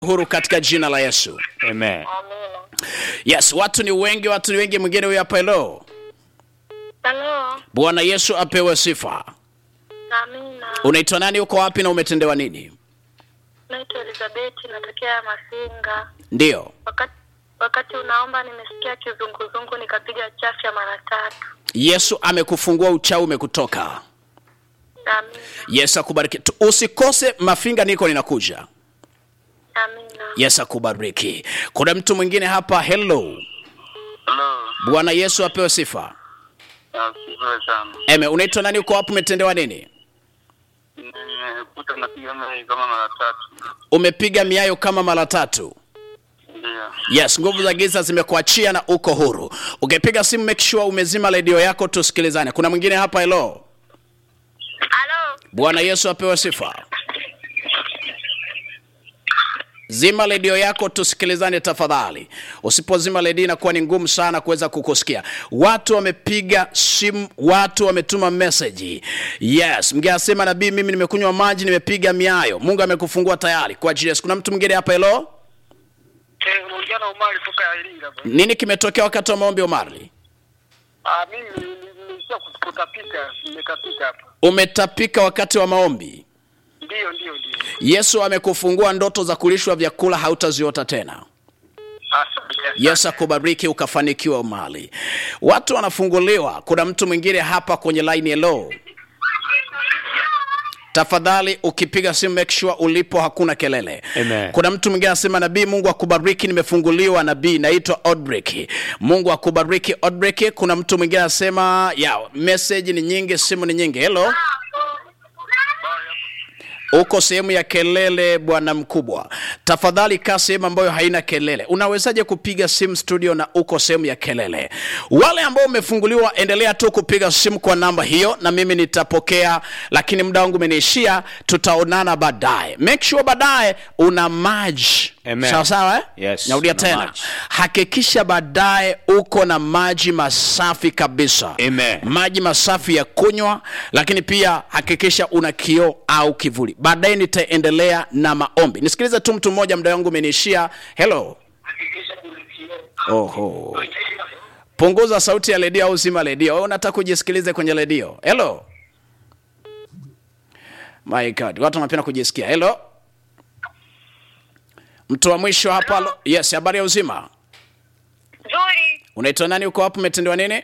huru katika jina la Yesu. Amen. Amina. Yes, watu ni wengi, watu ni wengi. Mwingine huyu hapa, hello. Halo. Bwana Yesu apewe sifa. Amina. Unaitwa nani? Uko wapi na umetendewa nini? Naitwa Elizabeth, natokea Masinga. Ndiyo, Wakati wakati unaomba nimesikia kizunguzungu nikapiga chafya mara tatu. Yesu amekufungua, uchawi umekutoka. Amina. Yesu akubariki. Tu- Usikose mafinga, niko ninakuja. Amina. Yesu akubariki. Kuna mtu mwingine hapa, hello. Halo, Bwana Yesu apewe sifa. nasifiwe sana. Eme, unaitwa nani? Uko wapi? Umetendewa nini? Nimekuta napiga mai kama mara tatu. Umepiga miayo kama mara tatu. Ndio. Yes, nguvu za giza zimekuachia na uko huru. Ukipiga simu make sure umezima redio yako tusikilizane. Kuna mwingine hapa, hello. Halo. Bwana Yesu apewe sifa. Zima redio yako tusikilizane tafadhali. Usipozima redio inakuwa ni ngumu sana kuweza kukusikia. Watu wamepiga simu, watu wametuma meseji. Yes, mgeni asema nabii, mimi nimekunywa maji, nimepiga miayo. Mungu amekufungua tayari kwa ajili ya Yesu. Kuna mtu mwingine hapa, hello. Eh, unaongea na Umari kutoka Iringa. bro. Nini kimetokea wakati wa maombi Omari? Ah, mimi nilisha kutapika, nimekapika hapa. Umetapika wakati wa maombi. Ndio, ndio, ndio. Yesu amekufungua ndoto za kulishwa vyakula hautaziota tena. Asante. Yesu akubariki ukafanikiwa mali. Watu wanafunguliwa. Kuna mtu mwingine hapa kwenye line hello. Tafadhali ukipiga simu make sure ulipo hakuna kelele. Amen. Kuna mtu mwingine anasema nabii, Mungu akubariki, nimefunguliwa nabii, naitwa Odbreak. Mungu akubariki Odbreak. Kuna mtu mwingine anasema ya message ni nyingi, simu ni nyingi. Hello. Uko sehemu ya kelele, bwana mkubwa, tafadhali kaa sehemu ambayo haina kelele. Unawezaje kupiga simu studio na uko sehemu ya kelele? Wale ambao umefunguliwa, endelea tu kupiga simu kwa namba hiyo, na mimi nitapokea, lakini muda wangu umeniishia. Tutaonana baadaye. Make sure baadaye una maji Amen. sawa sawa, eh? Yes, Narudia una tena, maji. hakikisha baadaye uko na maji masafi kabisa Amen. maji masafi ya kunywa, lakini pia hakikisha una kioo au kivuli. Baadaye nitaendelea na maombi. Nisikilize tu mtu mmoja, muda wangu umeniishia. Hello. Oho, punguza sauti ya redio au zima redio. Wewe unataka kujisikilize kwenye redio? Hello. My God, watu wanapenda kujisikia. Hello, mtu wa mwisho hapa. Hello. Yes, habari ya uzima. Nzuri. Unaitwa nani? Uko wapi? Umetendewa nini?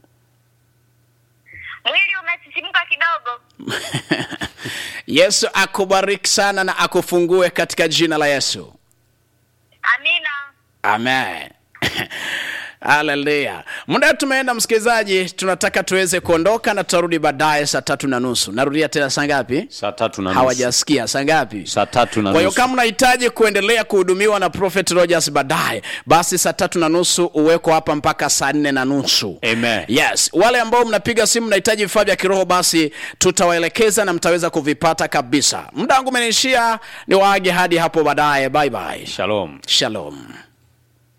Mwili umesisimka kidogo. Yesu akubariki sana na akufungue katika jina la Yesu. Amina. Amen. Haleluya. Muda tumeenda msikilizaji, tunataka tuweze kuondoka na tutarudi baadaye saa tatu na nusu. Narudia tena saa ngapi? Saa tatu na nusu. Hawajasikia saa ngapi? Saa tatu na Kwa hiyo nusu. kama unahitaji kuendelea kuhudumiwa na Prophet Rogers baadaye, basi saa tatu na nusu uweko hapa mpaka saa nne na nusu. Amen. Yes, wale ambao mnapiga simu mnahitaji vifaa vya kiroho, basi tutawaelekeza na mtaweza kuvipata kabisa. Muda wangu umeniishia, ni waage hadi hapo baadaye. Bye bye. Shalom. Shalom.